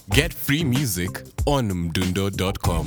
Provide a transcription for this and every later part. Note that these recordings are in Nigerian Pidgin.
Get free music on mdundo.com.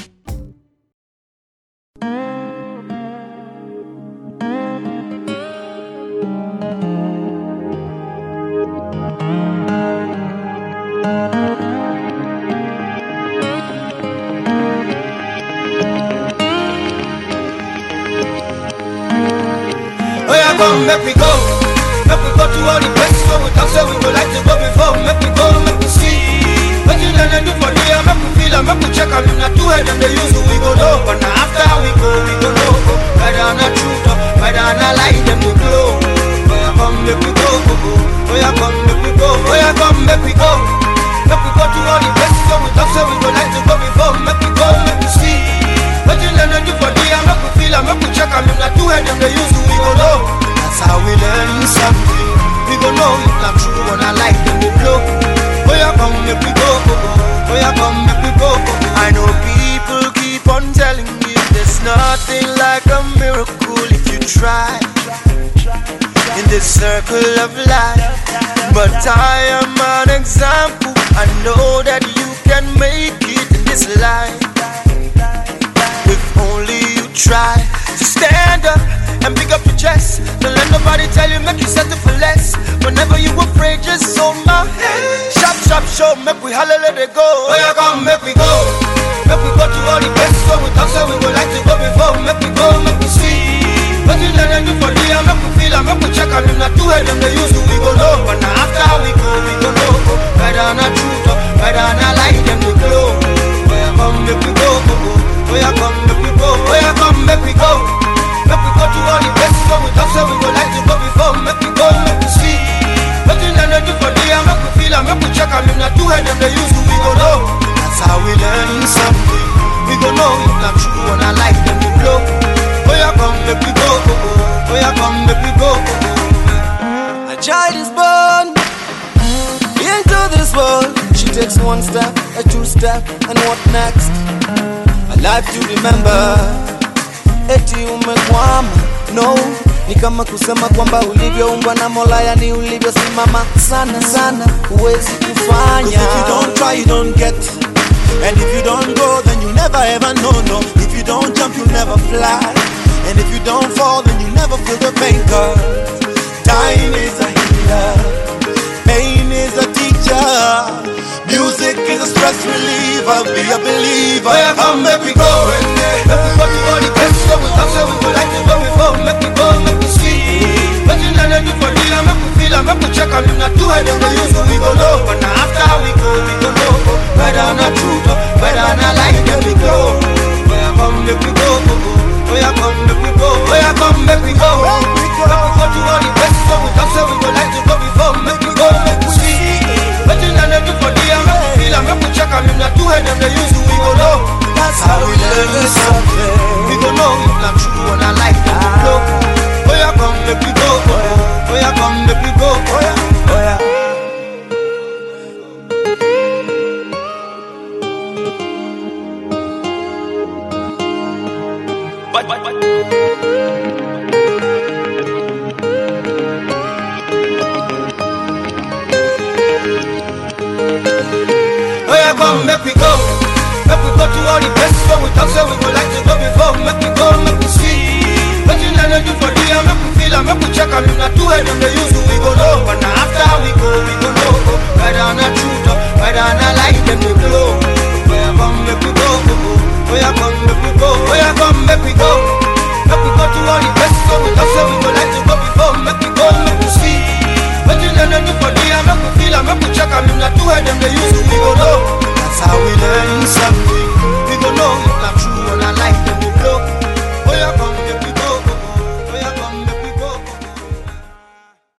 Oh yeah, come, make we go. Make we go to all the places where we talk, say we would like to go before. Make we go, make we see. What you gonna do for there? Make we feel and make we check and if not two head and they use we go know. But now after we go, we go know. Whether or not truth or whether or not lie, them we glow. Oh yeah, come, make we go, go, go. Oh yeah, come, make we go. Oh yeah, come, make we go. Make we go to all the places where we talk, say we would like to go before. Make we go, make we see. What you gonna do for there? Make we feel and make we check and if not two head and they use we go know. That's how we learn something. We go know if not true or not like them we blow. Oh yeah, come make we go, go, go. Oh yeah, come make we go, go, go. I know people keep on telling me there's nothing like a miracle if you try in this circle of life. But I am an example. I know that you can make it in this life. If only you try to stand up and pick up your chest. Don't let nobody tell you, make you settle for less. Whenever you afraid, just hold my hand. Shop, shop, show, make we holler, let it go. Oh, yeah, come, make we go. Make we go to all the places where we talk, so we would like to go before. Make we go, make we see. What you let them do for the make we feel, and make we check, and if not two head, them they use we go know. But now after we go, we go know. Whether or not truth, or whether or not lie, them we glow. Oh, yeah, come, make we go, go, go. Oh, yeah, come, make we go. Oh, yeah, come, make we go. Make we go to all the places where we talk, so we would like to go before. Make we go, make we see. What you let them do for the make we feel, and make we check, and if not two head, them they use we go know. That's how we learn something. We go know if not true or not like them we blow. Oh, yeah, come, make we go, go, go. Oh, yeah, come, make we go, go, go. A child is born into this world. She takes one step, a two step, and what next? A life to remember. Eti umekwama, no ni kama kusema kwamba ulivyoumbwa na Mola, yani ulivyosimama sana sana, huwezi Cause kufanya. if you don't try, you don't get. And if you don't go, then you never ever know, no. If you don't jump, you never fly. And if you don't fall, then you never feel the pain, cause time is a healer. Pain is a teacher. Music is a stress reliever. Be a believer. Oh, yeah, come, make we go. Make we go to all the places where we talk, so we would like to go before. Make we go, make we see. What you let them do for the make we feel, and make we check, and if not two head, them they use we go know. But now after we go, we go know. Whether or not truth, or whether or not lie, them we go. Oh, yeah, come, make we go, go, go. Oh, yeah, come, make we go. Oh, yeah, come, make we go. Make we go to all the places where we talk, so we would like to go before. Make we go, make we see. What you let them do for the make we feel, and make we check, and if not two head, them they use we go know. That's how we learn something. We go know if not true or not like them we blow. Oh yeah, come make we go. Oh yeah, come make we go. Oh yeah, oh yeah. Oh yeah, come make we go. Make we go to all the places where we talk, so we would like to go before. Make we go, make we see. What you let them do for the make we feel, and make we check, and if not two head, them they use we go know. But now after we go, we go know. Whether or not truth, or